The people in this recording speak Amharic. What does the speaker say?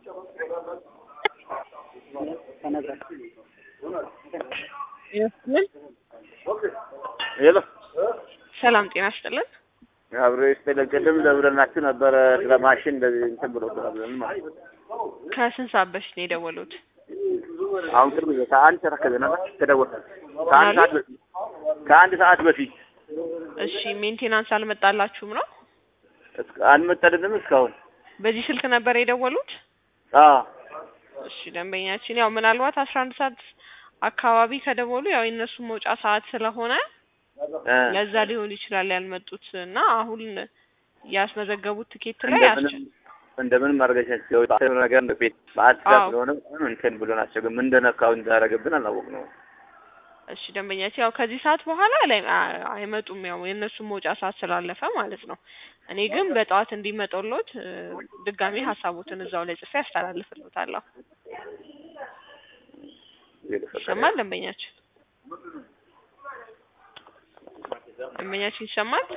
ይመስልን ሄሎ ሰላም ጤና ይስጥልን። አብሮ ይስጥልን። ቅድም ደውለናችሁ ነበረ ስለ ማሽን እንደዚህ እንትን ብሎ ብለን ማለት ነው። ከስንት ሰዓት በፊት ነው የደወሉት? አሁን ቅርብ ጊዜ ከአንድ ሰዓት ከዚህ ነበር ተደወለ። ከአንድ ሰዓት በፊት ከአንድ ሰዓት በፊት እሺ ሜንቴናንስ አልመጣላችሁም ነው? እስከ- አልመጣልንም እስካሁን። በዚህ ስልክ ነበር የደወሉት? አዎ እሺ ደንበኛችን ያው ምናልባት አስራ አንድ ሰዓት አካባቢ ከደወሉ ያው የእነሱ መውጫ ሰዓት ስለሆነ እ ለዛ ሊሆን ይችላል ያልመጡት እና አሁን ያስመዘገቡት ትኬት ላይ እንደምንም አስቸ- እንደምንም ማድረጋችን ሲወጣ ነገር ቤት በአዲስ ጋር አዎ። ስለሆነ እንትን ብሎናቸው ግን ምን እንደነካው እንዳደረገብን አላወቅነውም። እሺ ደንበኛችን ያው ከዚህ ሰዓት በኋላ ላይ አ- አይመጡም ያው የእነሱ መውጫ ሰዓት ስላለፈ ማለት ነው። እኔ ግን በጠዋት እንዲመጡሎት እ፣ ድጋሜ ሀሳቦትን እዛው ላይ ጽፌ ያስተላልፍልዎታለሁ። ይሰማል ደንበኛችን? ደንበኛችን ይሰማል?